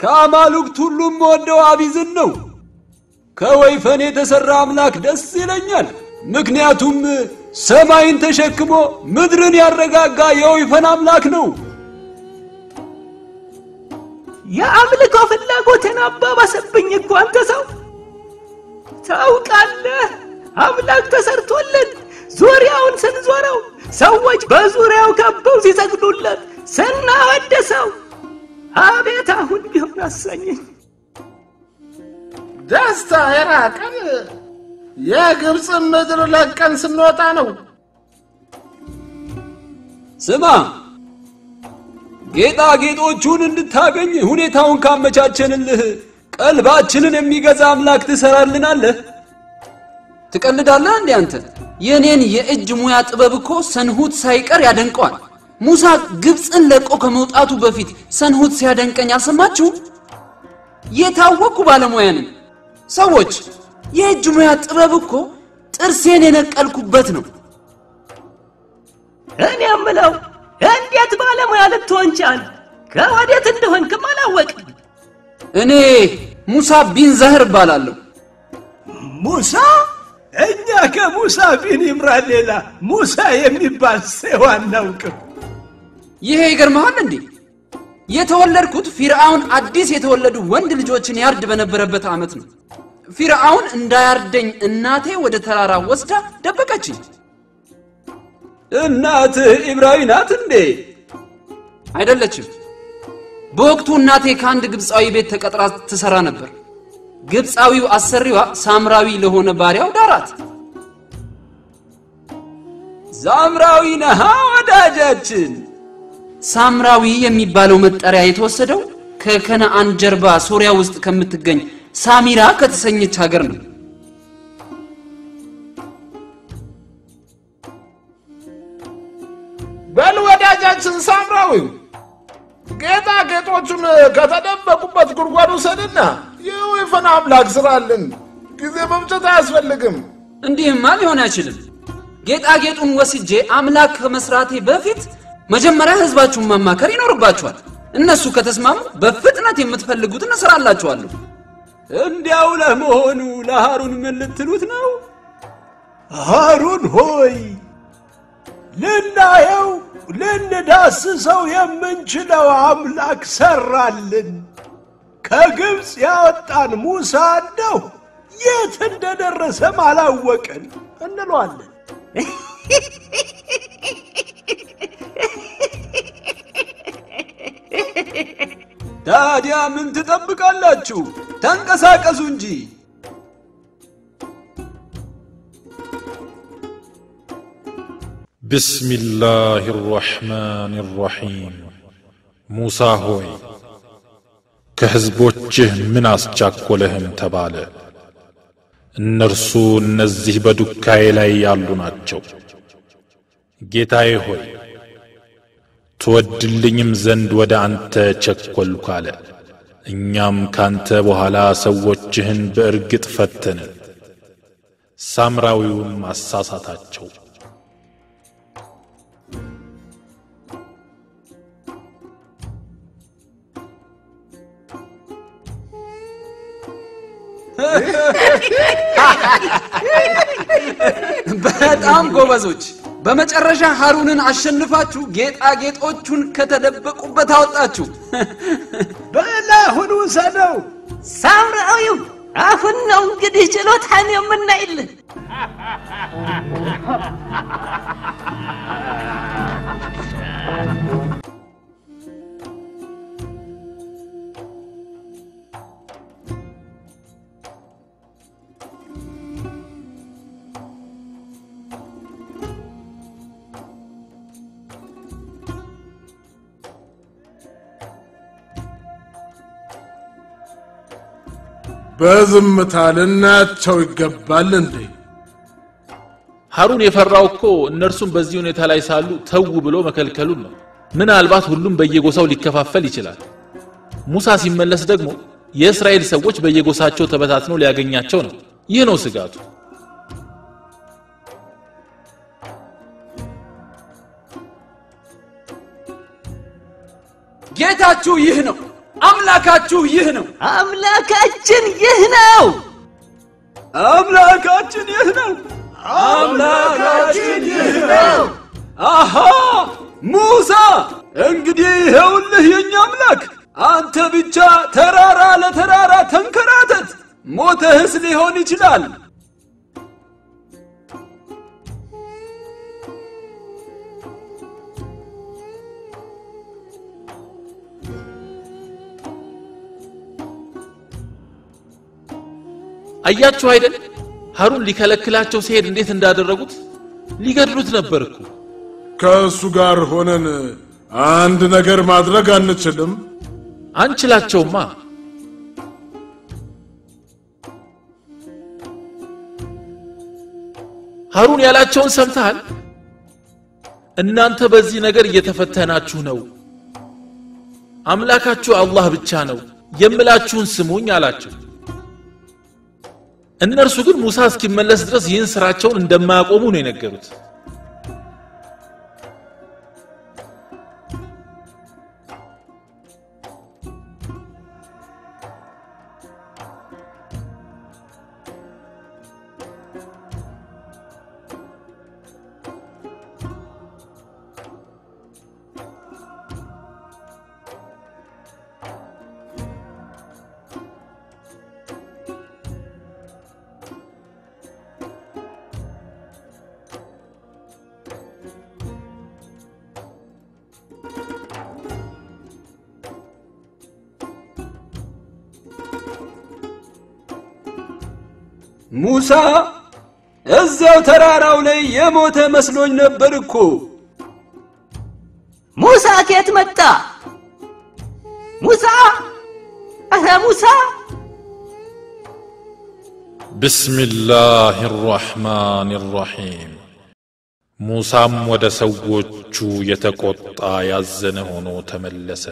ከአማልክት ሁሉም ወደው አቢዝን ነው። ከወይፈን የተሠራ አምላክ ደስ ይለኛል። ምክንያቱም ሰማይን ተሸክሞ ምድርን ያረጋጋ የወይፈን አምላክ ነው። የአምልኮ ፍላጎትን አባባሰብኝ እኮ አንተ ሰው። ታውቃለህ፣ አምላክ ተሰርቶለት ዙሪያውን ስንዞረው ሰዎች በዙሪያው ከበው ሲሰግዱለት ስናወድሰው አቤት አሁን ቢሆን አሰኘኝ። ደስታ የራቀን የግብፅን ምድር ለቀን ስንወጣ ነው። ስማ፣ ጌጣጌጦቹን እንድታገኝ ሁኔታውን ካመቻቸንልህ ቀልባችንን የሚገዛ አምላክ ትሰራልናለህ። ትቀልዳለህ እንዴ አንተ? የእኔን የእጅ ሙያ ጥበብ እኮ ሰንሁት ሳይቀር ያደንቀዋል። ሙሳ ግብፅን ለቆ ከመውጣቱ በፊት ሰንሁት ሲያደንቀኝ አልሰማችሁም? የታወቅኩ ባለሙያ ነኝ። ሰዎች የእጅ ሙያ ጥበብ እኮ ጥርሴን የነቀልኩበት ነው። እኔ የምለው እንዴት ባለሙያ ልትሆን ቻል? ከወዴት እንደሆንክም አላወቅም። እኔ ሙሳ ቢን ዛህር እባላለሁ። ሙሳ? እኛ ከሙሳ ቢን ኢምራን ሌላ ሙሳ የሚባል ሰው አናውቅም። ይሄ ይገርመሃል እንዴ? የተወለድኩት ፊርዓውን አዲስ የተወለዱ ወንድ ልጆችን ያርድ በነበረበት ዓመት ነው። ፊርዓውን እንዳያርደኝ እናቴ ወደ ተራራ ወስዳ ደበቀችኝ። እናትህ ኢብራዊ ናት እንዴ? አይደለችም። በወቅቱ እናቴ ከአንድ ግብፃዊ ቤት ተቀጥራ ትሰራ ነበር። ግብፃዊው አሰሪዋ ሳምራዊ ለሆነ ባሪያው ዳራት። ሳምራዊ ነሃ ወዳጃችን። ሳምራዊ የሚባለው መጠሪያ የተወሰደው ከከነአን ጀርባ ሶሪያ ውስጥ ከምትገኝ ሳሚራ ከተሰኘች ሀገር ነው። በል ወዳጃችን ሳምራዊው ጌጣጌጦቹን ከተደበቁበት ጉድጓድ ውሰድና የወይፈን አምላክ ስራልን። ጊዜ መምጨት አያስፈልግም። እንዲህማ ሊሆን አይችልም። ጌጣጌጡን ወስጄ አምላክ ከመስራቴ በፊት መጀመሪያ ህዝባችሁን ማማከር ይኖርባችኋል። እነሱ ከተስማሙ በፍጥነት የምትፈልጉትን እሰራላችኋለሁ። እንዲያው ለመሆኑ ለሃሩን ምን ልትሉት ነው? ሃሩን ሆይ ልናየው ልንዳስሰው የምንችለው አምላክ ሰራልን። ከግብፅ ያወጣን ሙሳ እንደው የት እንደደረሰም አላወቅን እንለዋለን። ታዲያ ምን ትጠብቃላችሁ? ተንቀሳቀሱ እንጂ። ቢስሚላህ ራሕማን ራሒም ሙሳ ሆይ ከሕዝቦችህ ምን አስቻኰለህም ተባለ። እነርሱ እነዚህ በዱካዬ ላይ ያሉ ናቸው። ጌታዬ ሆይ ትወድልኝም ዘንድ ወደ አንተ ቸኰልኩ አለ። እኛም ካንተ በኋላ ሰዎችህን በእርግጥ ፈተንን፣ ሳምራዊውን ማሳሳታቸው። በጣም ጎበዞች። በመጨረሻ ሃሩንን አሸንፋችሁ ጌጣጌጦቹን ከተደበቁበት አወጣችሁ። በል አሁን ውሰደው። ሳምራዊው አሁን ነው እንግዲህ ችሎታን የምናይልህ። በዝምታ ልናያቸው ይገባል እንዴ? ሐሩን የፈራው እኮ እነርሱም በዚህ ሁኔታ ላይ ሳሉ ተው ብሎ መከልከሉን ነው። ምናልባት ሁሉም በየጎሳው ሊከፋፈል ይችላል። ሙሳ ሲመለስ ደግሞ የእስራኤል ሰዎች በየጎሳቸው ተበታትነው ሊያገኛቸው ነው። ይህ ነው ስጋቱ። ጌታችሁ ይህ ነው። አምላካችሁ ይህ ነው። አምላካችን ይህ ነው። አምላካችን ይህ ነው። አምላካችን ይህ ነው። አሃ ሙሳ፣ እንግዲህ ይኸውልህ የኛ አምላክ፣ አንተ ብቻ ተራራ ለተራራ ተንከራተት፣ ሞተህስ ሊሆን ይችላል። አያችሁ አይደል? ሀሩን ሊከለክላቸው ሲሄድ እንዴት እንዳደረጉት ሊገድሉት ነበር እኮ። ከእሱ ጋር ሆነን አንድ ነገር ማድረግ አንችልም? አንችላቸውማ። ሀሩን ያላቸውን ሰምተሃል? እናንተ በዚህ ነገር እየተፈተናችሁ ነው። አምላካችሁ አላህ ብቻ ነው፣ የምላችሁን ስሙኝ አላቸው። እነርሱ ግን ሙሳ እስኪመለስ ድረስ ይህን ስራቸውን እንደማያቆሙ ነው የነገሩት። ሙሳ እዚያው ተራራው ላይ የሞተ መስሎኝ ነበር እኮ። ሙሳ ከየት መጣ? ሙሳ! ኧረ ሙሳ! ብስሚላህ ራሕማን ራሒም ሙሳም ወደ ሰዎቹ የተቆጣ ያዘነ ሆኖ ተመለሰ።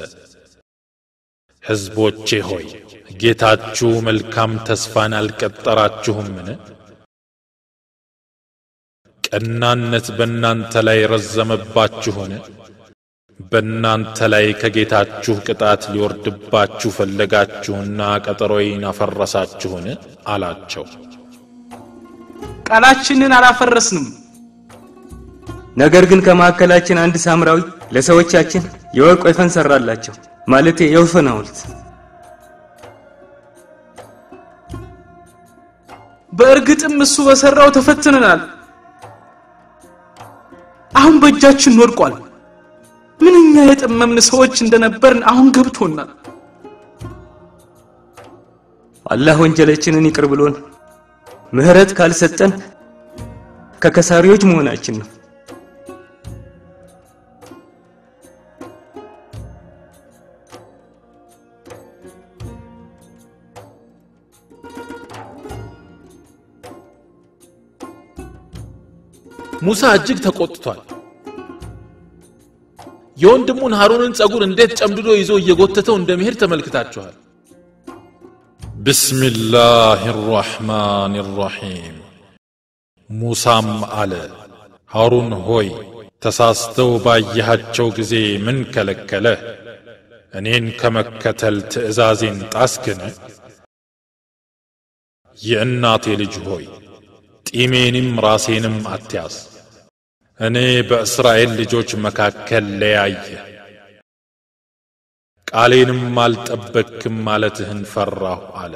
ሕዝቦቼ ሆይ ጌታችሁ መልካም ተስፋን አልቀጠራችሁምን? ቀናነት በእናንተ ላይ ረዘመባችሁን? በእናንተ ላይ ከጌታችሁ ቅጣት ሊወርድባችሁ ፈለጋችሁና ቀጠሮዬን አፈረሳችሁን? አላቸው። ቃላችንን አላፈረስንም። ነገር ግን ከመካከላችን አንድ ሳምራዊ ለሰዎቻችን የወርቅ ወይፈን ሰራላቸው፣ ማለቴ የወይፈን ሐውልት። በእርግጥም እሱ በሰራው ተፈትነናል። አሁን በእጃችን ወድቋል። ምንኛ የጠመምን ሰዎች እንደነበርን አሁን ገብቶናል። አላህ ወንጀላችንን ይቅር ብሎን ምህረት ካልሰጠን ከከሳሪዎች መሆናችን ነው። ሙሳ እጅግ ተቆጥቷል። የወንድሙን ሃሩንን ጸጉር እንዴት ጨምድዶ ይዞ እየጎተተው እንደሚሄድ ተመልክታችኋል። ብስሚላህ ራሕማን ራሒም ሙሳም አለ፣ ሐሩን ሆይ ተሳስተው ባየሃቸው ጊዜ ምን ከለከለህ? እኔን ከመከተል ትእዛዜን ጣስክን? የእናቴ ልጅ ሆይ ጢሜንም ራሴንም አትያዝ። እኔ በእስራኤል ልጆች መካከል ለያየ ቃሌንም አልጠበክም ማለትህን ፈራሁ አለ።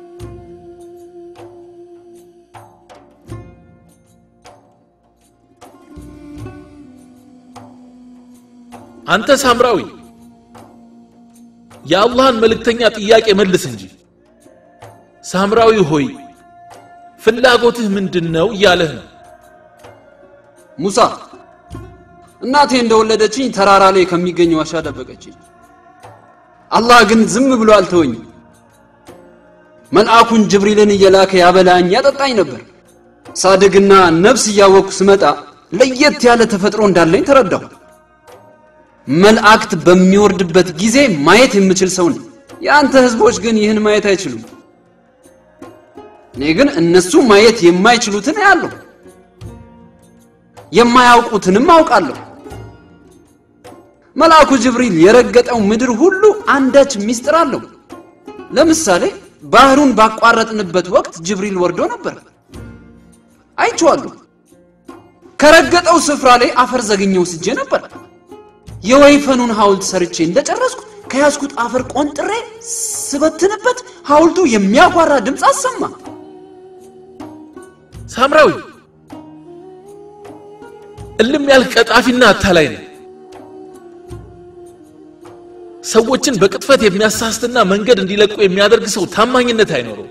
አንተ ሳምራዊ የአላህን መልእክተኛ ጥያቄ መልስ እንጂ። ሳምራዊ ሆይ ፍላጎትህ ምንድን ነው እያለህ ነው። ሙሳ እናቴ እንደወለደችኝ ተራራ ላይ ከሚገኝ ዋሻ ደበቀችኝ። አላህ ግን ዝም ብሎ አልተወኝም። መልአኩን ጅብሪልን እየላከ ያበላኝ ያጠጣኝ ነበር። ሳድግና ነፍስ እያወቅኩ ስመጣ ለየት ያለ ተፈጥሮ እንዳለኝ ተረዳሁ። መልአክት በሚወርድበት ጊዜ ማየት የምችል ሰው ነኝ። የአንተ ህዝቦች ግን ይህን ማየት አይችሉም። እኔ ግን እነሱ ማየት የማይችሉትን አያለሁ፣ የማያውቁትንም አውቃለሁ። መልአኩ ጅብሪል የረገጠው ምድር ሁሉ አንዳች ሚስጥር አለው። ለምሳሌ ባህሩን ባቋረጥንበት ወቅት ጅብሪል ወርዶ ነበር፣ አይቼዋለሁ። ከረገጠው ስፍራ ላይ አፈር ዘግኜ ወስጄ ነበር። የወይፈኑን ሐውልት ሰርቼ እንደጨረስኩ ከያዝኩት አፈር ቆንጥሬ ስበትንበት ሐውልቱ የሚያጓራ ድምፅ አሰማ። ሳምራዊ እልም ያልክ ቀጣፊና አታላይ ነህ። ሰዎችን በቅጥፈት የሚያሳስትና መንገድ እንዲለቁ የሚያደርግ ሰው ታማኝነት አይኖረው።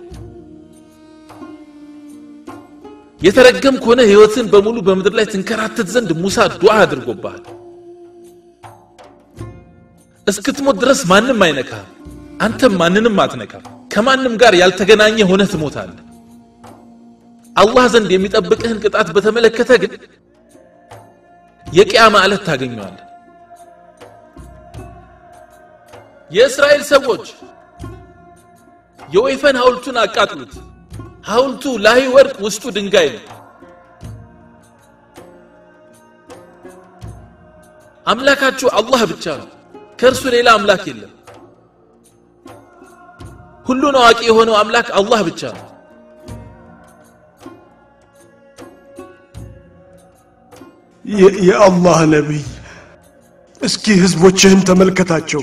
የተረገም ከሆነ ሕይወትን በሙሉ በምድር ላይ ትንከራተት ዘንድ ሙሳ ዱዓ አድርጎብሃል። እስክትሞት ድረስ ማንም አይነካም፣ አንተም ማንንም አትነካም። ከማንም ጋር ያልተገናኘ ሆነህ ትሞታለህ። አላህ ዘንድ የሚጠብቅህን ቅጣት በተመለከተ ግን የቅያማ ዕለት ታገኘዋለህ። የእስራኤል ሰዎች የወይፈን ሐውልቱን አቃጥሉት። ሐውልቱ ላይ ወርቅ ውስጡ ድንጋይ ነው። አምላካችሁ አላህ ብቻ ነው። ከእርሱ ሌላ አምላክ የለም። ሁሉን አዋቂ የሆነው አምላክ አላህ ብቻ ነው። የ- የአላህ ነቢይ እስኪ ህዝቦችህን ተመልከታቸው።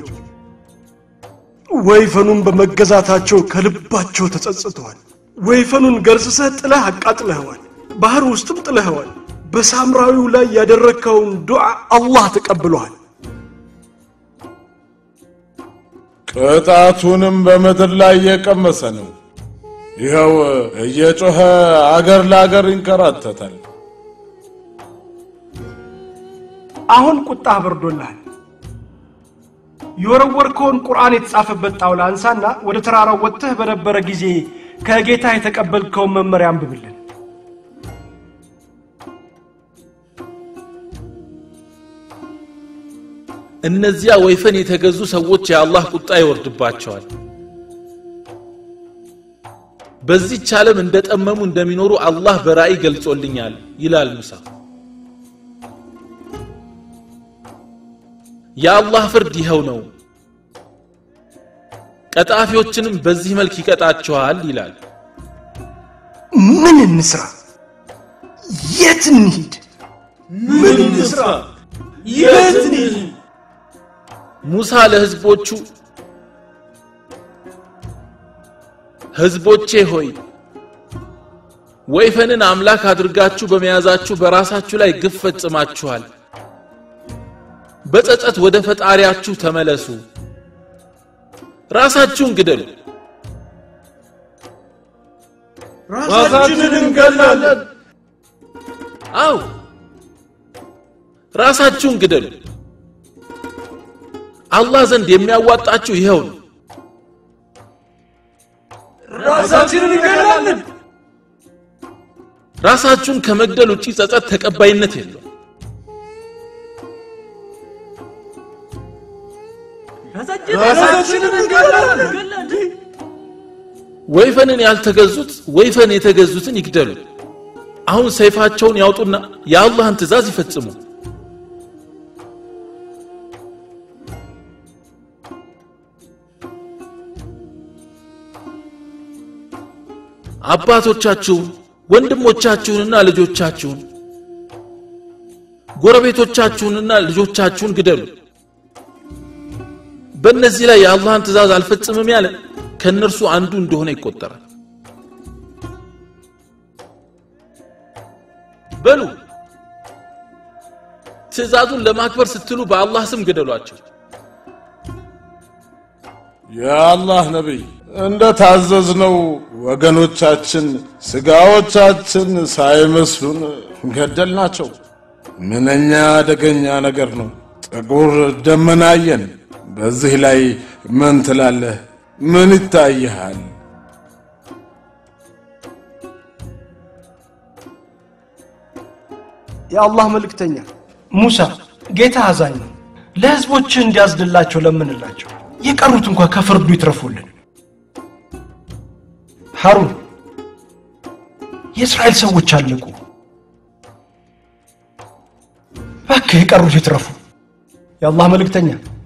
ወይፈኑን በመገዛታቸው ከልባቸው ተጸጽተዋል። ወይፈኑን ገርዝሰህ ጥለህ አቃጥለኸዋል፣ ባህር ውስጥም ጥለኸዋል። በሳምራዊው ላይ ያደረግከውን ዱዓ አላህ ተቀብሏል። ቅጣቱንም በምድር ላይ እየቀመሰ ነው። ይኸው እየጮኸ አገር ለአገር ይንከራተታል። አሁን ቁጣህ በርዶልሃል። የወረወርከውን ቁርአን የተጻፈበት ጣውላ አንሳና ወደ ተራራው ወጥተህ በነበረ ጊዜ ከጌታ የተቀበልከውን መመሪያ አንብብልን። እነዚያ ወይፈን የተገዙ ሰዎች የአላህ ቁጣ ይወርድባቸዋል። በዚህች ዓለም እንደጠመሙ እንደሚኖሩ አላህ በራእይ ገልጾልኛል ይላል ሙሳ። የአላህ ፍርድ ይኸው ነው፣ ቀጣፊዎችንም በዚህ መልክ ይቀጣቸዋል ይላል። ምን እንስራ? የት እንሂድ? ምን እንስራ? የት እንሂድ? ሙሳ ለህዝቦቹ ህዝቦቼ ሆይ ወይፈንን አምላክ አድርጋችሁ በመያዛችሁ በራሳችሁ ላይ ግፍ ፈጽማችኋል። በጸጸት ወደ ፈጣሪያችሁ ተመለሱ፣ ራሳችሁን ግደሉ። ራሳችንን እንገላለን። አው ራሳችሁን ግደሉ። አላህ ዘንድ የሚያዋጣችሁ ይኸው ነው። ራሳችንን እንገላለን። ራሳችሁን ከመግደል ውጪ ጸጸት ተቀባይነት የለው። ራሳችንን እንገላለን። ወይፈንን ያልተገዙት ወይፈን የተገዙትን ይግደሉ። አሁን ሰይፋቸውን ያውጡና የአላህን ትእዛዝ ይፈጽሙ። አባቶቻችሁን ወንድሞቻችሁንና ልጆቻችሁን ጎረቤቶቻችሁንና ልጆቻችሁን ግደሉ። በእነዚህ ላይ የአላህን ትእዛዝ አልፈጽምም ያለ ከእነርሱ አንዱ እንደሆነ ይቆጠራል። በሉ ትእዛዙን ለማክበር ስትሉ በአላህ ስም ግደሏቸው። የአላህ ነቢይ እንደ ታዘዝነው ወገኖቻችን ስጋዎቻችን ሳይመስሉን ገደልናቸው። ምንኛ አደገኛ ነገር ነው። ጥቁር ደመና አየን። በዚህ ላይ ምን ትላለህ? ምን ይታይሃል? የአላህ መልእክተኛ ሙሳ፣ ጌታ አዛኝ ነው። ለህዝቦችህ እንዲያዝንላቸው ለምንላቸው፣ የቀሩት እንኳ ከፍርዱ ይትረፉልን። ሐሩን፣ የእስራኤል ሰዎች አለቁ። እባክህ የቀሩት ይትረፉ። የአላህ መልእክተኛ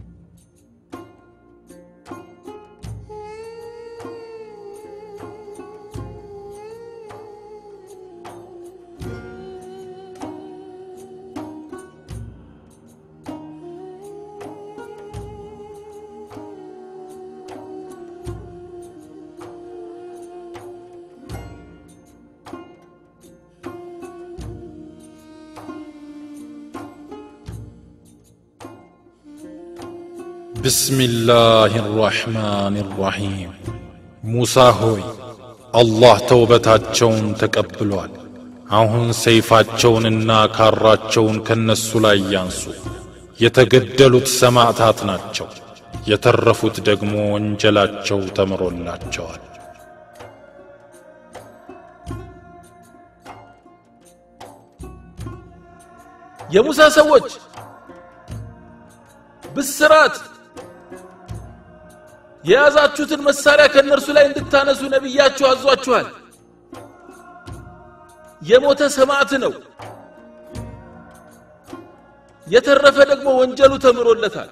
بسم الله الرحمن الرحيم ሙሳ ሆይ አላህ ተውበታቸውን ተቀብሏል። አሁን ሰይፋቸውንና ካራቸውን ከነሱ ላይ ያንሱ። የተገደሉት ሰማዕታት ናቸው። የተረፉት ደግሞ ወንጀላቸው ተምሮላቸዋል። የሙሳ ሰዎች ብስራት የያዛችሁትን መሳሪያ ከእነርሱ ላይ እንድታነሱ ነቢያችሁ አዟችኋል። የሞተ ሰማዕት ነው። የተረፈ ደግሞ ወንጀሉ ተምሮለታል።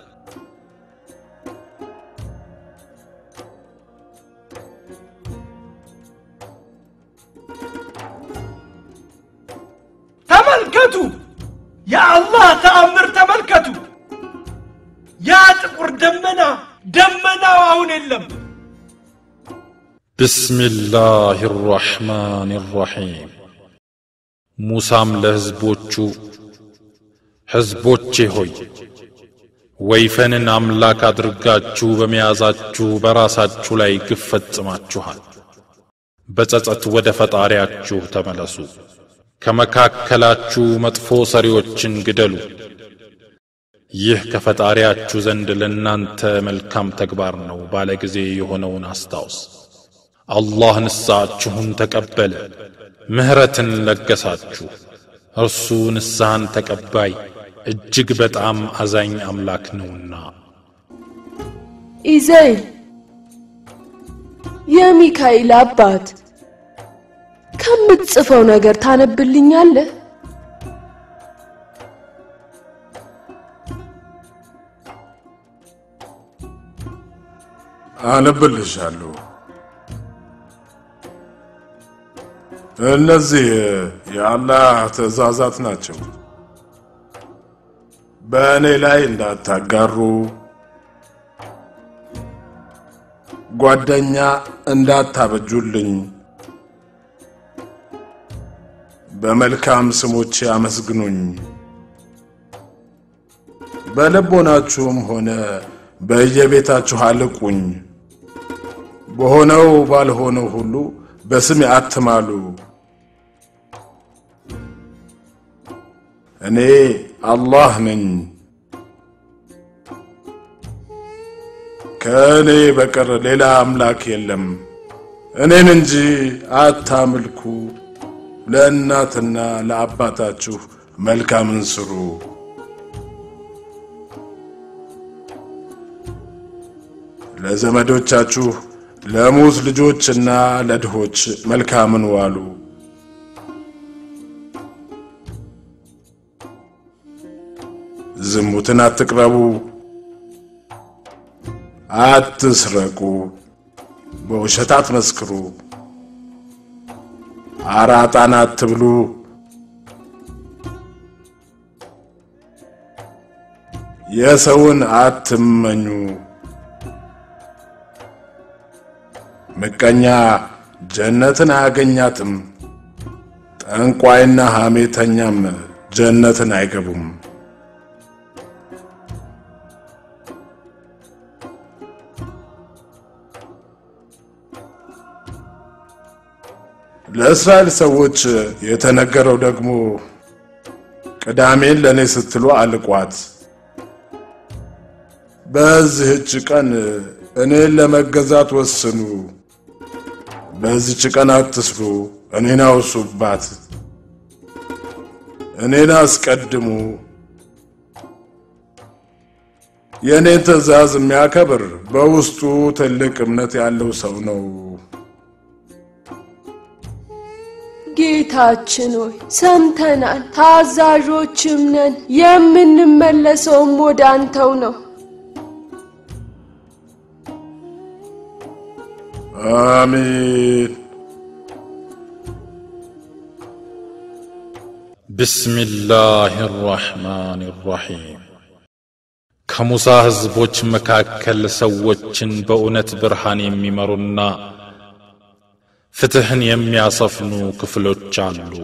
ተመልከቱ የአላህ ተአምር ተመልከቱ ያ ጥቁር ደመና ደመናው አሁን የለም بسم الله الرحمن الرحيم ሙሳም ለሕዝቦቹ ሕዝቦቼ ሆይ ወይፈንን አምላክ አድርጋችሁ በመያዛችሁ በራሳችሁ ላይ ግፍ ፈጽማችኋል። በጸጸት ወደ ፈጣሪያችሁ ተመለሱ። ከመካከላችሁ መጥፎ ሰሪዎችን ግደሉ። ይህ ከፈጣሪያችሁ ዘንድ ለእናንተ መልካም ተግባር ነው ባለ ጊዜ የሆነውን አስታውስ። አላህ ንስሐችሁን ተቀበለ፣ ምሕረትን ለገሳችሁ። እርሱ ንስሐን ተቀባይ እጅግ በጣም አዛኝ አምላክ ነውና። ኢዘይል የሚካኤል አባት ከምትጽፈው ነገር ታነብልኛለህ? አነብልሻለሁ። እነዚህ የአላህ ትእዛዛት ናቸው። በእኔ ላይ እንዳታጋሩ፣ ጓደኛ እንዳታበጁልኝ፣ በመልካም ስሞቼ አመስግኑኝ። በልቦናችሁም ሆነ በየቤታችሁ አልቁኝ። በሆነው ባልሆነው ሁሉ በስሜ አትማሉ። እኔ አላህ ነኝ። ከእኔ በቀር ሌላ አምላክ የለም። እኔን እንጂ አታምልኩ። ለእናትና ለአባታችሁ መልካምን ስሩ። ለዘመዶቻችሁ ለሙት ልጆችና ለድሆች መልካምን ዋሉ። ዝሙትን አትቅረቡ፣ አትስረቁ፣ በውሸት አትመስክሩ፣ አራጣን አትብሉ፣ የሰውን አትመኙ። ምቀኛ ጀነትን አያገኛትም፣ ጠንቋይና ሐሜተኛም ጀነትን አይገቡም። ለእስራኤል ሰዎች የተነገረው ደግሞ ቅዳሜን ለእኔ ስትሉ አልቋት፣ በዚህች ቀን እኔን ለመገዛት ወስኑ። በዚህች ቀን አትስሩ፣ እኔን አውሱባት፣ እኔን አስቀድሙ። የእኔን ትእዛዝ የሚያከብር በውስጡ ትልቅ እምነት ያለው ሰው ነው። ጌታችን ሆይ ሰምተናል፣ ታዛዦችም ነን። የምንመለሰውም ወደ አንተው ነው። አሚን። ብስሚላህ ራሕማን ራሒም ከሙሳ ሕዝቦች መካከል ሰዎችን በእውነት ብርሃን የሚመሩና ፍትሕን የሚያሰፍኑ ክፍሎች አሉ።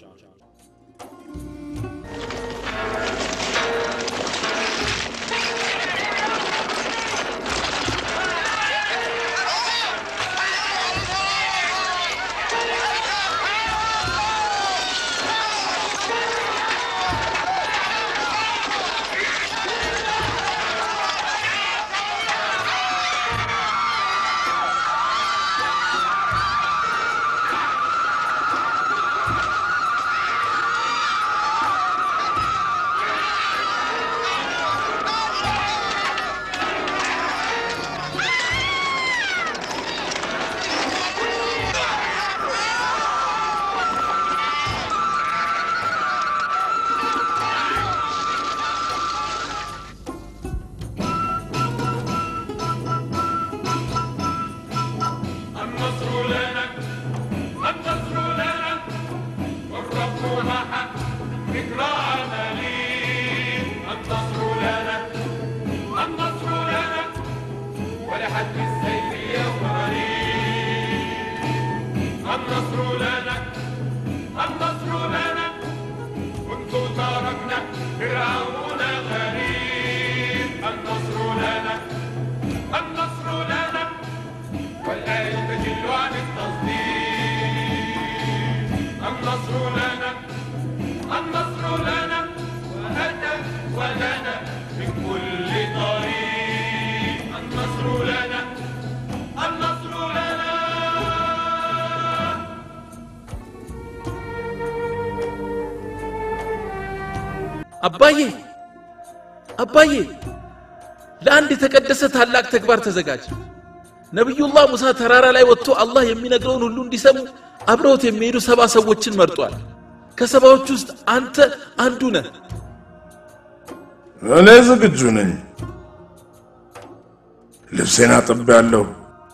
النصر لنا النصر لنا والرب معه ذكرى عملين النصر لنا النصر لنا ولحد السيف يوم غريب النصر لنا النصر لنا كنت تركنا فرعون غريب النصر لنا النصر لنا والآية تجل عن التصديق النصر لنا النصر لنا وأتى ولنا من كل طريق النصر لنا النصر لنا አባዬ አባዬ ለአንድ የተቀደሰ ታላቅ ተግባር ተዘጋጅ ነቢዩላህ ሙሳ ተራራ ላይ ወጥቶ አላህ የሚነግረውን ሁሉ እንዲሰሙ አብረውት የሚሄዱ ሰባ ሰዎችን መርጧል ከሰባዎች ውስጥ አንተ አንዱ ነህ እኔ ዝግጁ ነኝ። ልብሴን አጥቤያለሁ።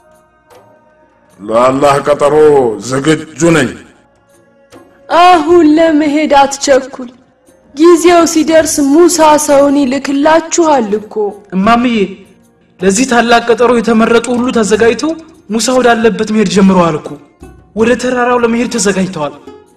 ለአላህ ቀጠሮ ዝግጁ ነኝ። አሁን ለመሄድ አትቸኩል። ጊዜው ሲደርስ ሙሳ ሰውን ይልክላችኋል እኮ። እማምዬ ለዚህ ታላቅ ቀጠሮ የተመረጡ ሁሉ ተዘጋጅተው ሙሳ ወዳለበት መሄድ ጀምረዋል እኮ። ወደ ተራራው ለመሄድ ተዘጋጅተዋል።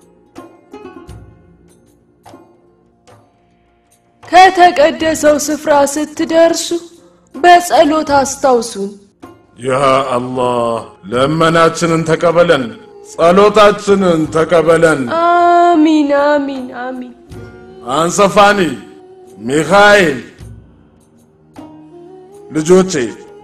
ከተቀደሰው ስፍራ ስትደርሱ በጸሎት አስታውሱን። ያ አላህ ለመናችንን ተቀበለን፣ ጸሎታችንን ተቀበለን። አሚን አሚን አሚን። አንሰፋኒ፣ ሚካኤል ልጆቼ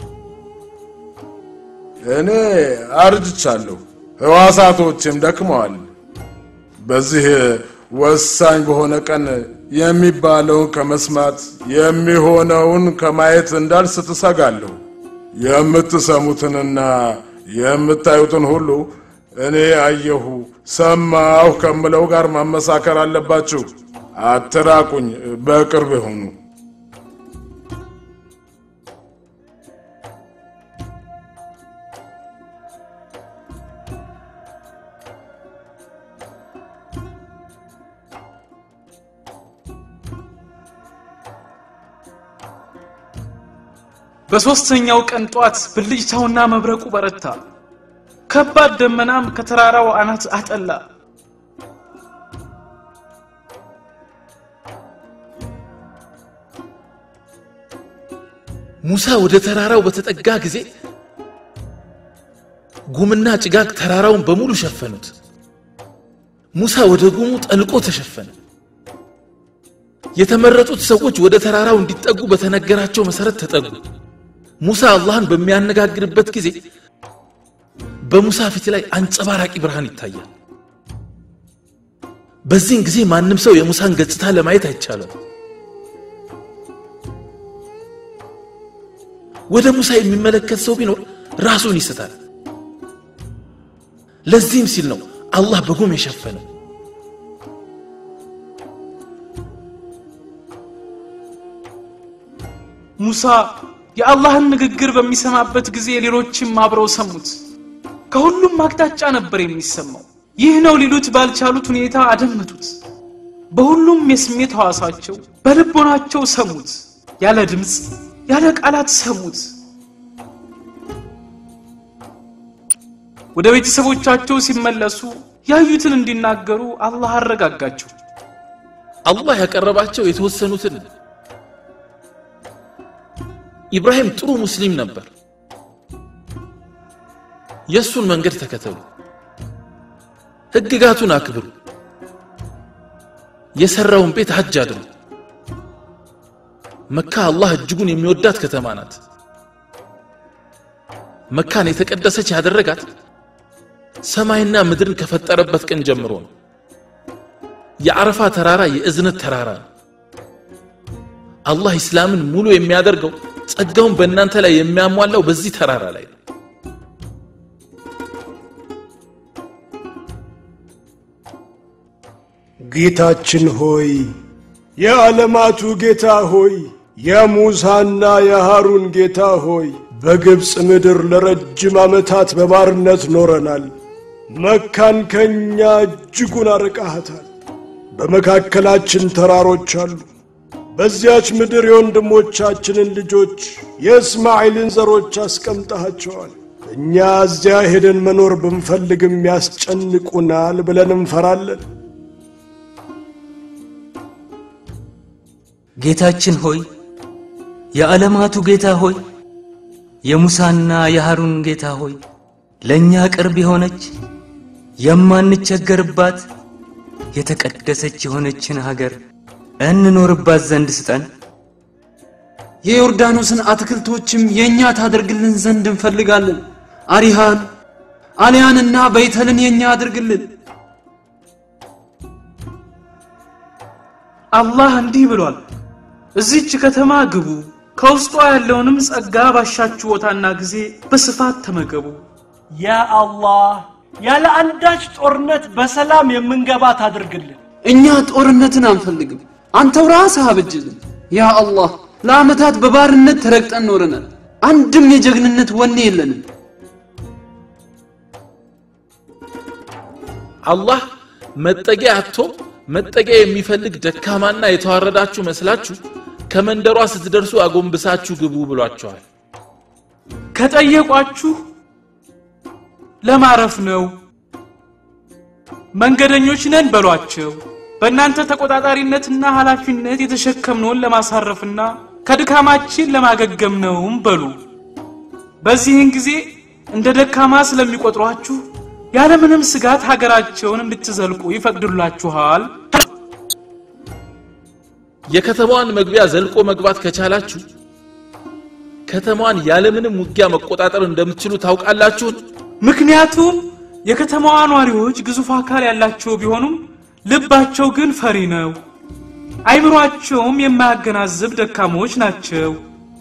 እኔ አርጅቻለሁ፣ ሕዋሳቶቼም ደክመዋል። በዚህ ወሳኝ በሆነ ቀን የሚባለውን ከመስማት የሚሆነውን ከማየት እንዳልስት እሰጋለሁ። የምትሰሙትንና የምታዩትን ሁሉ እኔ አየሁ ሰማሁ ከምለው ጋር ማመሳከር አለባችሁ። አትራቁኝ፣ በቅርብ ይሁኑ። በሦስተኛው ቀን ጧት ብልጭታውና መብረቁ በረታ። ከባድ ደመናም ከተራራው አናት አጠላ። ሙሳ ወደ ተራራው በተጠጋ ጊዜ ጉምና ጭጋግ ተራራውን በሙሉ ሸፈኑት። ሙሳ ወደ ጉሙ ጠልቆ ተሸፈነ። የተመረጡት ሰዎች ወደ ተራራው እንዲጠጉ በተነገራቸው መሰረት ተጠጉ። ሙሳ አላህን በሚያነጋግርበት ጊዜ በሙሳ ፊት ላይ አንጸባራቂ ብርሃን ይታያል። በዚህን ጊዜ ማንም ሰው የሙሳን ገጽታ ለማየት አይቻለም። ወደ ሙሳ የሚመለከት ሰው ቢኖር ራሱን ይስታል። ለዚህም ሲል ነው አላህ በጉም የሸፈነው ሙሳ የአላህን ንግግር በሚሰማበት ጊዜ ሌሎችም አብረው ሰሙት። ከሁሉም አቅጣጫ ነበር የሚሰማው። ይህ ነው ሊሉት ባልቻሉት ሁኔታ አደመጡት። በሁሉም የስሜት ሕዋሳቸው በልቦናቸው ሰሙት። ያለ ድምፅ ያለ ቃላት ሰሙት። ወደ ቤተሰቦቻቸው ሲመለሱ ያዩትን እንዲናገሩ አላህ አረጋጋቸው። አላህ ያቀረባቸው የተወሰኑትን ኢብራሂም ጥሩ ሙስሊም ነበር። የእሱን መንገድ ተከተሉ፣ ህግጋቱን አክብሩ፣ የሰራውን ቤት ሐጅ አድርጉ። መካ አላህ እጅጉን የሚወዳት ከተማ ናት። መካን የተቀደሰች ያደረጋት ሰማይና ምድርን ከፈጠረበት ቀን ጀምሮ ነው። የአረፋ ተራራ የእዝነት ተራራ ነው። አላህ ኢስላምን ሙሉ የሚያደርገው ጸጋውን በእናንተ ላይ የሚያሟላው በዚህ ተራራ ላይ ነው። ጌታችን ሆይ የዓለማቱ ጌታ ሆይ የሙሳና የሃሩን ጌታ ሆይ በግብፅ ምድር ለረጅም ዓመታት በባርነት ኖረናል። መካን ከእኛ እጅጉን አርቃሃታል። በመካከላችን ተራሮች አሉ። በዚያች ምድር የወንድሞቻችንን ልጆች የእስማኤልን ዘሮች አስቀምጠሃቸዋል። እኛ እዚያ ሄደን መኖር ብንፈልግም ያስጨንቁናል ብለን እንፈራለን። ጌታችን ሆይ የዓለማቱ ጌታ ሆይ የሙሳና የሃሩን ጌታ ሆይ ለእኛ ቅርብ የሆነች የማንቸገርባት የተቀደሰች የሆነችን ሀገር እንኖርባት ዘንድ ስጠን። የዮርዳኖስን አትክልቶችም የእኛ ታደርግልን ዘንድ እንፈልጋለን። አሪሃን አልያንና በይተልን የእኛ አድርግልን። አላህ እንዲህ ብሏል፣ እዚች ከተማ ግቡ፣ ከውስጧ ያለውንም ጸጋ ባሻችሁ ቦታና ጊዜ በስፋት ተመገቡ። ያ አላህ ያለ አንዳች ጦርነት በሰላም የምንገባት አድርግልን። እኛ ጦርነትን አንፈልግም፣ አንተው ራስህ አብጅልን። ያ አላህ ለዓመታት በባርነት ተረግጠን ኖረናል። አንድም የጀግንነት ወኔ የለንም። አላህ መጠጊያ አጥቶ መጠጊያ የሚፈልግ ደካማና የተዋረዳችሁ መስላችሁ ከመንደሯ ስትደርሱ አጎንብሳችሁ ግቡ ብሏቸዋል። ከጠየቋችሁ ለማረፍ ነው፣ መንገደኞች ነን በሏቸው። በእናንተ ተቆጣጣሪነትና ኃላፊነት የተሸከምነውን ለማሳረፍና ከድካማችን ለማገገም ነውም በሉ። በዚህን ጊዜ እንደ ደካማ ስለሚቆጥሯችሁ ያለምንም ስጋት ሀገራቸውን እንድትዘልቁ ይፈቅዱላችኋል። የከተማዋን መግቢያ ዘልቆ መግባት ከቻላችሁ ከተማዋን ያለምንም ውጊያ መቆጣጠር እንደምትችሉ ታውቃላችሁን? ምክንያቱም የከተማዋ ኗሪዎች ግዙፍ አካል ያላቸው ቢሆኑም ልባቸው ግን ፈሪ ነው። አይምሯቸውም የማያገናዝብ ደካሞች ናቸው።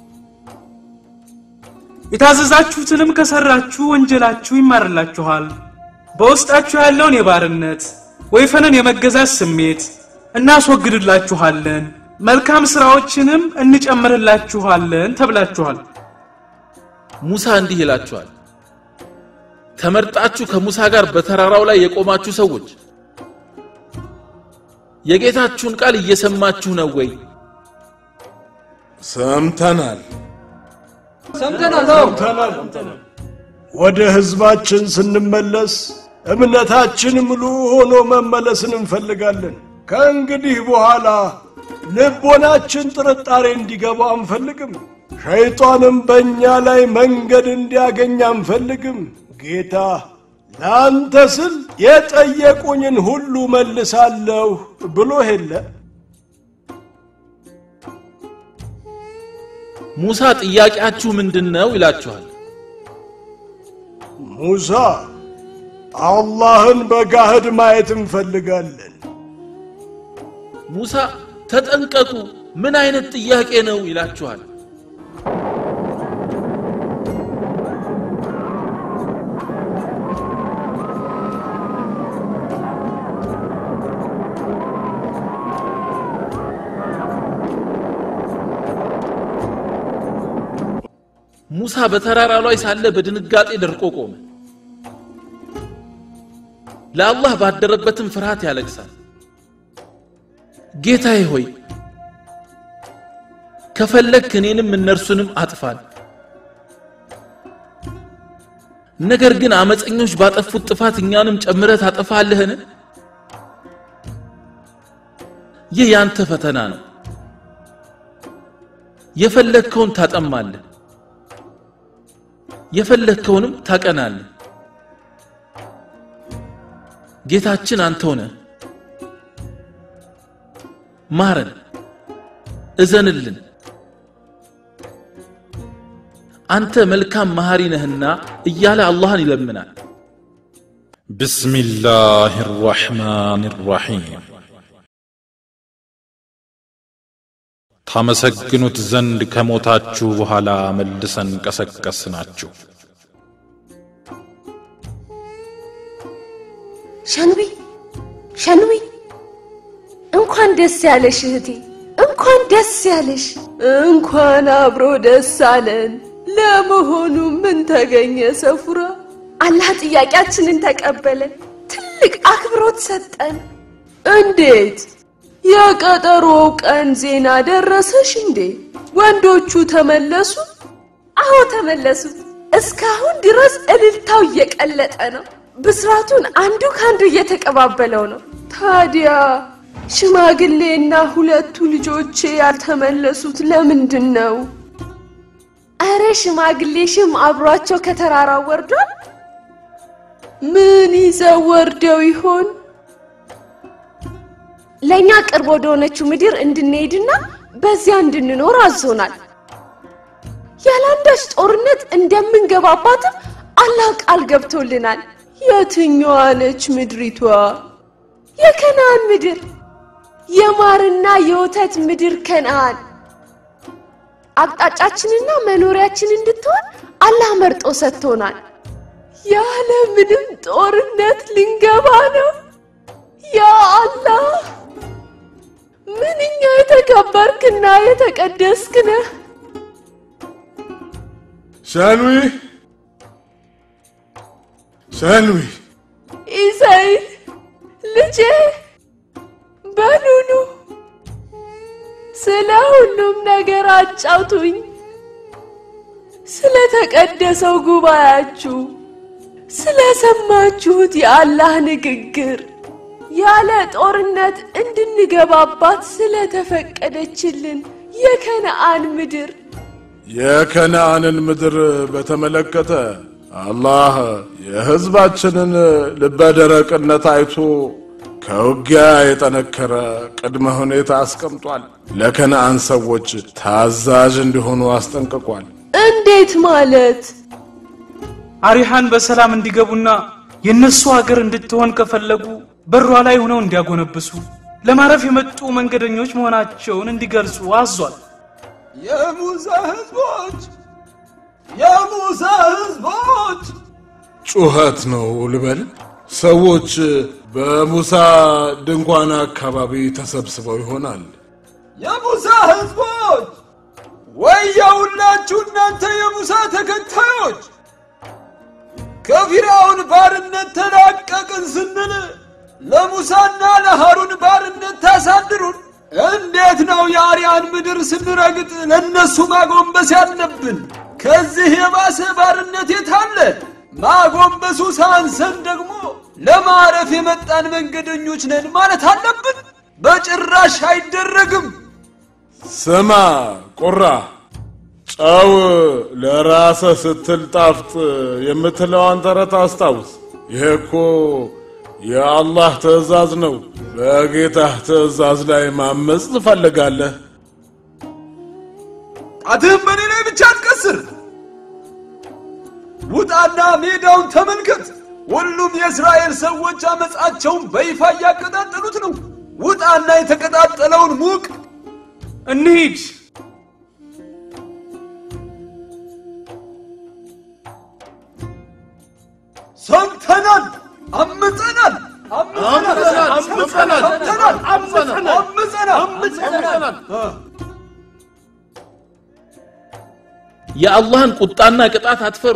የታዘዛችሁትንም ከሰራችሁ ወንጀላችሁ ይማርላችኋል። በውስጣችሁ ያለውን የባርነት ወይፈንን የመገዛት ስሜት እናስወግድላችኋለን፣ መልካም ሥራዎችንም እንጨምርላችኋለን ተብላችኋል። ሙሳ እንዲህ ይላችኋል፣ ተመርጣችሁ ከሙሳ ጋር በተራራው ላይ የቆማችሁ ሰዎች የጌታችሁን ቃል እየሰማችሁ ነው ወይ? ሰምተናል። ሰምተናል። ወደ ሕዝባችን ስንመለስ እምነታችን ሙሉ ሆኖ መመለስን እንፈልጋለን። ከእንግዲህ በኋላ ልቦናችን ጥርጣሬ እንዲገባው አንፈልግም። ሸይጣንም በእኛ ላይ መንገድ እንዲያገኝ አንፈልግም። ጌታ ለአንተ ስል የጠየቁኝን ሁሉ መልሳለሁ ብሎ የለ ሙሳ ጥያቄያችሁ ምንድን ነው ይላችኋል። ሙሳ አላህን በጋህድ ማየት እንፈልጋለን። ሙሳ ተጠንቀቁ፣ ምን አይነት ጥያቄ ነው ይላችኋል። ሙሳ በተራራው ላይ ሳለ በድንጋጤ ደርቆ ቆመ። ለአላህ ባደረበትም ፍርሃት ያለቅሳል። ጌታዬ ሆይ ከፈለግክ እኔንም እነርሱንም አጥፋን። ነገር ግን አመፀኞች ባጠፉት ጥፋት እኛንም ጨምረህ ታጠፋለህን? ይህ ያንተ ፈተና ነው። የፈለግከውን ታጠማለህ፣ የፈለግከውንም ታቀናለህ። ጌታችን አንተው ነህ። ማረን፣ እዘንልን። አንተ መልካም መሐሪ ነህና እያለ አላህን ይለምናል። بسم الله الرحمن الرحيم ታመሰግኑት ዘንድ ከሞታችሁ በኋላ መልሰን ቀሰቀስናችሁ። ሸንዊ ሸንዊ፣ እንኳን ደስ ያለሽ እህቴ፣ እንኳን ደስ ያለሽ። እንኳን አብሮ ደስ አለን። ለመሆኑ ምን ተገኘ ሰፉራ? አላህ ጥያቄያችንን ተቀበለ፣ ትልቅ አክብሮት ሰጠን። እንዴት? የቀጠሮው ቀን ዜና ደረሰሽ እንዴ? ወንዶቹ ተመለሱ? አዎ ተመለሱ። እስካሁን ድረስ እልልታው እየቀለጠ ነው። ብስራቱን አንዱ ከአንዱ እየተቀባበለው ነው። ታዲያ ሽማግሌና ሁለቱ ልጆቼ ያልተመለሱት ለምንድን ነው? አረ ሽማግሌ ሽም አብሯቸው ከተራራው ወርዷል። ምን ይዘው ወርደው ይሆን? ለእኛ ቅርብ ወደ ሆነችው ምድር እንድንሄድና በዚያ እንድንኖር አዞናል። ያለአንዳች ጦርነት እንደምንገባባትም አላህ ቃል ገብቶልናል። የትኛዋ ነች ምድሪቷ? የከነአን ምድር፣ የማርና የወተት ምድር ከነአን። አቅጣጫችንና መኖሪያችን እንድትሆን አላህ መርጦ ሰጥቶናል። ያለ ምንም ጦርነት ልንገባ ነው። ያ አላህ ምንኛ የተከበርክና የተቀደስክ ነህ። ሸንዊ ሸንዊ ኢሳይል ልጄ በኑኑ ስለ ሁሉም ነገር አጫውቱኝ። ስለ ተቀደሰው ጉባኤያችሁ፣ ስለ ሰማችሁት የአላህ ንግግር፣ ያለ ጦርነት እንድንገባባት ስለተፈቀደችልን የከነአን ምድር የከነአንን ምድር በተመለከተ አላህ የሕዝባችንን ልበደረቅነት አይቶ ከውጊያ የጠነከረ ቅድመ ሁኔታ አስቀምጧል። ለከነአን ሰዎች ታዛዥ እንዲሆኑ አስጠንቅቋል። እንዴት ማለት? አሪሃን በሰላም እንዲገቡና የእነሱ ሀገር እንድትሆን ከፈለጉ በሯ ላይ ሆነው እንዲያጎነብሱ ለማረፍ የመጡ መንገደኞች መሆናቸውን እንዲገልጹ አዟል። የሙሳ ህዝቦች የሙሳ ህዝቦች ጩኸት ነው ልበል። ሰዎች በሙሳ ድንኳን አካባቢ ተሰብስበው ይሆናል። የሙሳ ህዝቦች ወየውላችሁ እናንተ የሙሳ ተከታዮች ከፊርዓውን ባርነት ተላቀቅን ስንል ለሙሳና ለሃሩን ባርነት ታሳድሩን እንዴት ነው የአርያን ምድር ስንረግጥ ለእነሱ ማጎንበስ ያለብን? ከዚህ የባሰ ባርነት የታለ? ማጎንበሱ ሳንሰን ደግሞ ለማረፍ የመጣን መንገደኞች ነን ማለት አለብን? በጭራሽ አይደረግም። ስማ ቁራ፣ ጨው ለራሰ ስትል ጣፍጥ የምትለዋን ተረት አስታውስ። ይሄ እኮ የአላህ ትእዛዝ ነው። በጌታህ ትእዛዝ ላይ ማመፅ ትፈልጋለህ? ጣትህም በእኔ ላይ ብቻ አትቀስር። ውጣና ሜዳውን ተመልከት። ሁሉም የእስራኤል ሰዎች አመፃቸውን በይፋ እያቀጣጠሉት ነው። ውጣና የተቀጣጠለውን ሙቅ። እንሂድ። ሰምተናል፣ አምፀናል፣ አምፀናል፣ አምፀናል፣ ሰምተናል፣ አምፀናል፣ አምፀናል፣ አምፀናል። የአላህን ቁጣና ቅጣት አትፈሩ?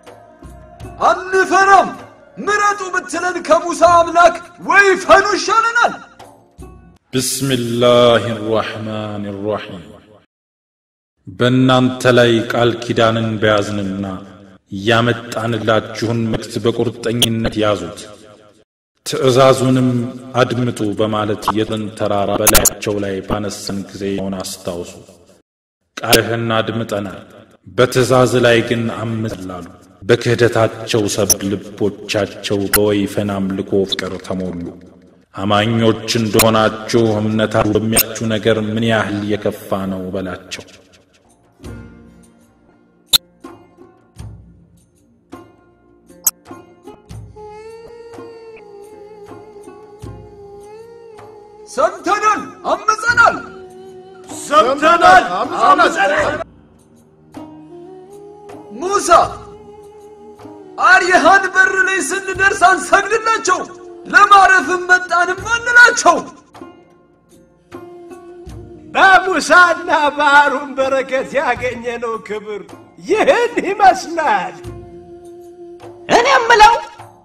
አንፈራም። ምረጡ ብትለን ከሙሳ አምላክ ወይፈኑ ይሻለናል። ብስሚላህ ራሕማን ራሒም በእናንተ ላይ ቃል ኪዳንን በያዝንና ያመጣንላችሁን መልእክት በቁርጠኝነት ያዙት፣ ትእዛዙንም አድምጡ በማለት የጥን ተራራ በላያቸው ላይ ባነሰን ጊዜ ሆን አስታውሱ። ቃልህን አድምጠናል፣ በትእዛዝ ላይ ግን አምፅላሉ። በክህደታቸው ሰበብ ልቦቻቸው በወይፈን አምልኮ ፍቅር ተሞሉ። አማኞች እንደሆናችሁ እምነታችሁ በሚያችሁ ነገር ምን ያህል የከፋ ነው በላቸው። ሰምተናል፣ አምፀናል። ሰምተናል፣ አምፀናል። ሙሳ አርየሃን በር ላይ ስንደርስ አንሰግድላቸው፣ ለማረፍም መጣንም አንላቸው። በሙሳና በአሮን በረከት ያገኘነው ክብር ይህን ይመስላል። እኔ የምለው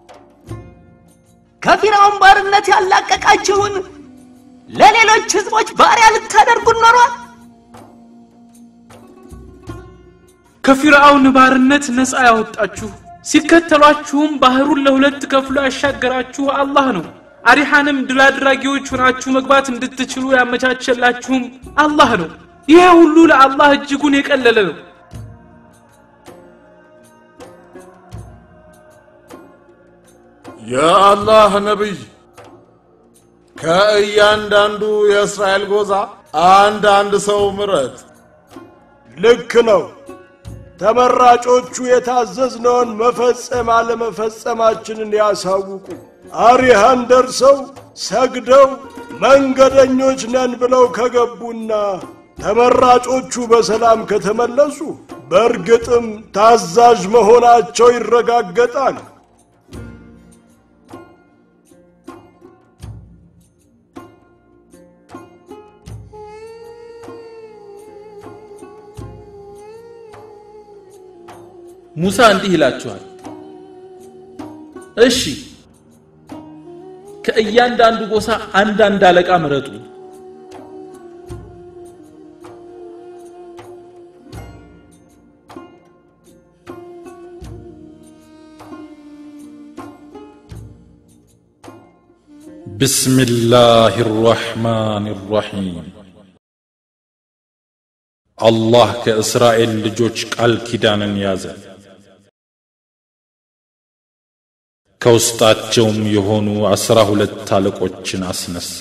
ከፊራውን ባርነት ያላቀቃችሁን ለሌሎች ህዝቦች ባሪያ ልታደርጉን ኖሯል። ከፊርዓውን ባርነት ነፃ ያወጣችሁ ሲከተሏችሁም ባህሩን ለሁለት ከፍሎ ያሻገራችሁ አላህ ነው። አሪሃንም ድል አድራጊዎች ሆናችሁ መግባት እንድትችሉ ያመቻቸላችሁም አላህ ነው። ይሄ ሁሉ ለአላህ እጅጉን የቀለለ ነው። የአላህ ነቢይ ከእያንዳንዱ የእስራኤል ጎዛ አንድ አንድ ሰው ምረጥ። ልክ ነው። ተመራጮቹ የታዘዝነውን መፈጸም አለመፈጸማችንን ያሳውቁ። አሪሃን ደርሰው ሰግደው መንገደኞች ነን ብለው ከገቡና ተመራጮቹ በሰላም ከተመለሱ በእርግጥም ታዛዥ መሆናቸው ይረጋገጣል። ሙሳ እንዲህ ይላችኋል፣ እሺ ከእያንዳንዱ ጎሳ አንዳንድ አለቃ ምረጡ። ብስሚላህ ራሕማን ራሒም አላህ ከእስራኤል ልጆች ቃል ኪዳንን ያዘ። ከውስጣቸውም የሆኑ አስራ ሁለት አለቆችን አስነሳ።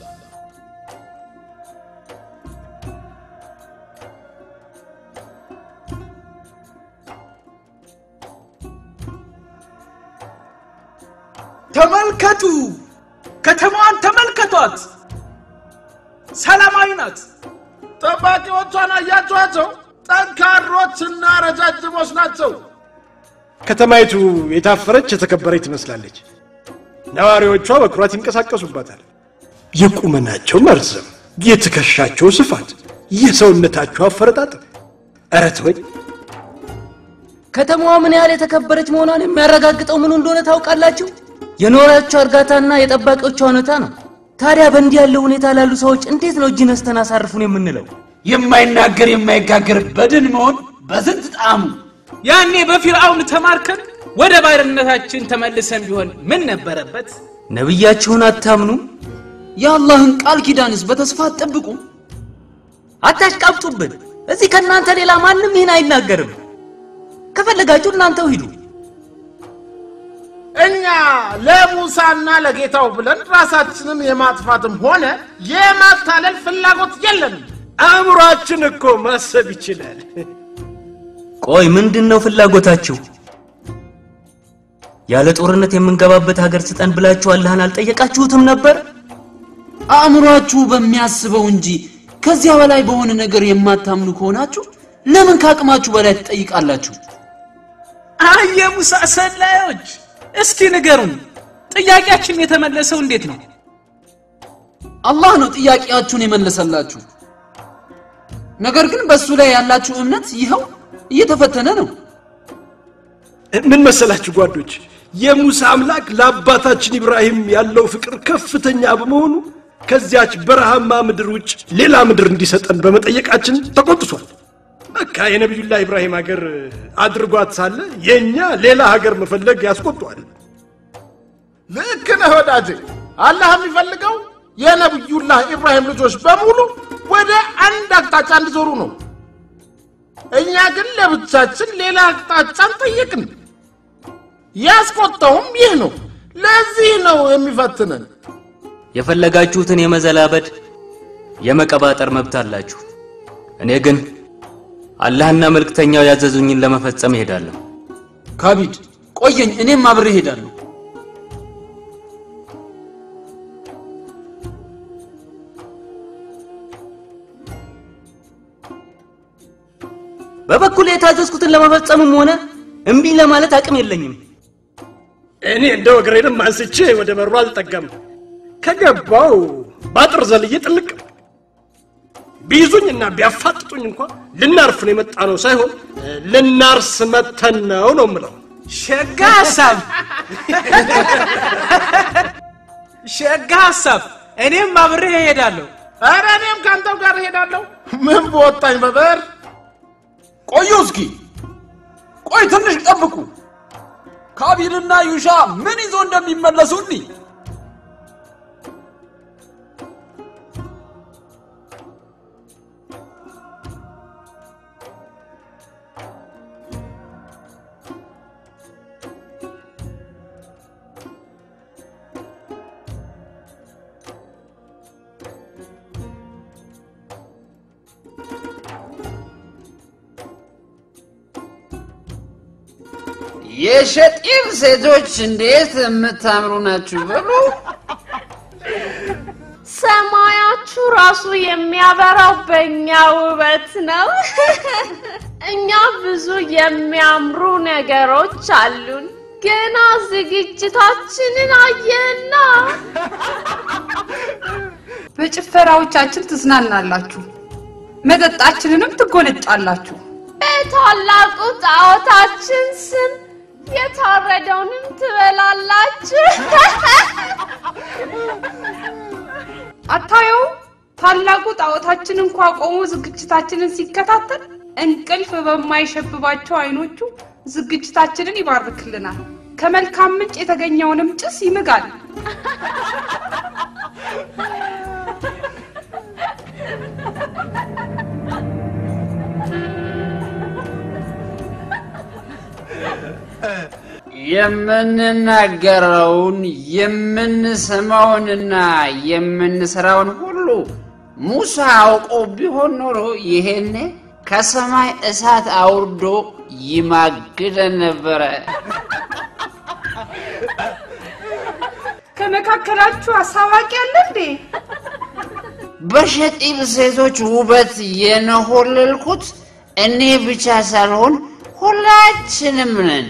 ተመልከቱ፣ ከተማዋን ተመልከቷት፣ ሰላማዊ ናት። ጠባቂዎቿን አያችኋቸው? ጠንካሮችና ረጃጅሞች ናቸው። ከተማይቱ የታፈረች የተከበረች ትመስላለች። ነዋሪዎቿ በኩራት ይንቀሳቀሱባታል። የቁመናቸው መርዘም፣ የትከሻቸው ስፋት፣ የሰውነታቸው አፈረጣጠር፣ ኧረ ተወኝ። ከተማዋ ምን ያህል የተከበረች መሆኗን የሚያረጋግጠው ምኑ እንደሆነ ታውቃላችሁ? የኖሪያቸው እርጋታና የጠባቂዎቿ ሁኔታ ነው። ታዲያ በእንዲህ ያለው ሁኔታ ላሉ ሰዎች እንዴት ነው እጅ ነስተን አሳርፉን የምንለው? የማይናገር የማይጋገር በድን መሆን በዝንት ጣዕሙ ያኔ በፊርዓውን ተማርከን ወደ ባርነታችን ተመልሰን ቢሆን ምን ነበረበት? ነቢያችሁን አታምኑ? የአላህን ቃል ኪዳንስ በተስፋ አትጠብቁ? አታሽቃብጡብን። እዚህ ከእናንተ ሌላ ማንም ይህን አይናገርም። ከፈለጋችሁ እናንተው ሂዱ። እኛ ለሙሳና ለጌታው ብለን ራሳችንን የማጥፋትም ሆነ የማታለል ፍላጎት የለንም። አእምሯችን እኮ ማሰብ ይችላል። ቆይ ምንድን ነው ፍላጎታችሁ? ያለ ጦርነት የምንገባበት ሀገር ስጠን ብላችሁ አላህን አልጠየቃችሁትም ነበር? አእምሯችሁ በሚያስበው እንጂ ከዚያ በላይ በሆነ ነገር የማታምኑ ከሆናችሁ ለምን ከአቅማችሁ በላይ ትጠይቃላችሁ? አይ የሙሳ ሰላዮች፣ እስኪ ንገሩን፣ ጥያቄያችን የተመለሰው እንዴት ነው? አላህ ነው ጥያቄያችሁን የመለሰላችሁ። ነገር ግን በእሱ ላይ ያላችሁ እምነት ይኸው እየተፈተነ ነው። ምን መሰላችሁ ጓዶች፣ የሙሳ አምላክ ለአባታችን ኢብራሂም ያለው ፍቅር ከፍተኛ በመሆኑ ከዚያች በረሃማ ምድር ውጭ ሌላ ምድር እንዲሰጠን በመጠየቃችን ተቆጥቷል። በቃ የነቢዩላህ ኢብራሂም ሀገር አድርጓት ሳለ የእኛ ሌላ ሀገር መፈለግ ያስቆጧል። ልክ ነህ ወዳጄ። አላህ የሚፈልገው የነቢዩላህ ኢብራሂም ልጆች በሙሉ ወደ አንድ አቅጣጫ እንዲዞሩ ነው። እኛ ግን ለብቻችን ሌላ አቅጣጫን ጠየቅን። ያስቆጣውም ይህ ነው። ለዚህ ነው የሚፈትነን። የፈለጋችሁትን የመዘላበድ የመቀባጠር መብት አላችሁ። እኔ ግን አላህና መልእክተኛው ያዘዙኝን ለመፈጸም እሄዳለሁ። ካቢድ ቆየኝ፣ እኔም አብሬ እሄዳለሁ። በበኩል የታዘዝኩትን ለመፈጸምም ሆነ እምቢ ለማለት አቅም የለኝም። እኔ እንደው እግሬንም አንስቼ ወደ በሩ አልጠጋም። ከገባው ባጥር ዘልዬ ጥልቅ ቢይዙኝና ቢያፋጥጡኝ እንኳ ልናርፍ ነው የመጣ ነው ሳይሆን ልናርስ መተን ነው ነው የምለው። ሸጋ ሀሳብ ሸጋ ሀሳብ። እኔም አብሬ እሄዳለሁ። ኧረ እኔም ከአንተው ጋር እሄዳለሁ። ምን በወጣኝ በበር ቆዩ እስኪ ቆይ ትንሽ ጠብቁ። ካቢልና ዩሻ ምን ይዞ እንደሚመለሱ እኒ የሸጢር ሴቶች እንዴት የምታምሩ ናችሁ በሉ። ሰማያችሁ ራሱ የሚያበራው በእኛ ውበት ነው። እኛ ብዙ የሚያምሩ ነገሮች አሉን። ገና ዝግጅታችንን አየና በጭፈራዎቻችን ትዝናናላችሁ፣ መጠጣችንንም ትጎነጫላችሁ። በታላቁ ጣዖታችን ስም የታረደውንም ትበላላችሁ። አታየው? ታላቁ ጣዖታችን እንኳ ቆሞ ዝግጅታችንን ሲከታተል እንቅልፍ በማይሸብባቸው አይኖቹ ዝግጅታችንን ይባርክልናል። ከመልካም ምንጭ የተገኘውንም ጭስ ይምጋል። የምንናገረውን የምንሰማውንና የምንሰራውን ሁሉ ሙሳ አውቆ ቢሆን ኖሮ ይሄኔ ከሰማይ እሳት አውርዶ ይማግደን ነበረ። ከመካከላችሁ አሳዋቂ አለ እንዴ? በሸጢብ ሴቶች ውበት የነሆለልኩት እኔ ብቻ ሳልሆን ሁላችንም ነን።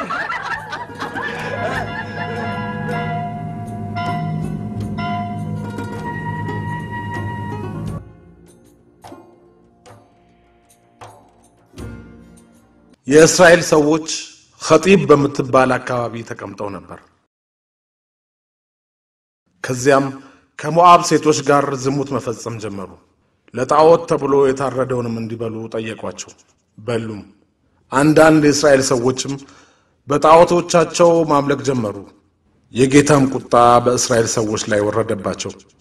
የእስራኤል ሰዎች ኸጢብ በምትባል አካባቢ ተቀምጠው ነበር። ከዚያም ከሞዓብ ሴቶች ጋር ዝሙት መፈጸም ጀመሩ። ለጣዖት ተብሎ የታረደውንም እንዲበሉ ጠየቋቸው፣ በሉም። አንዳንድ የእስራኤል ሰዎችም በጣዖቶቻቸው ማምለክ ጀመሩ። የጌታም ቁጣ በእስራኤል ሰዎች ላይ ወረደባቸው።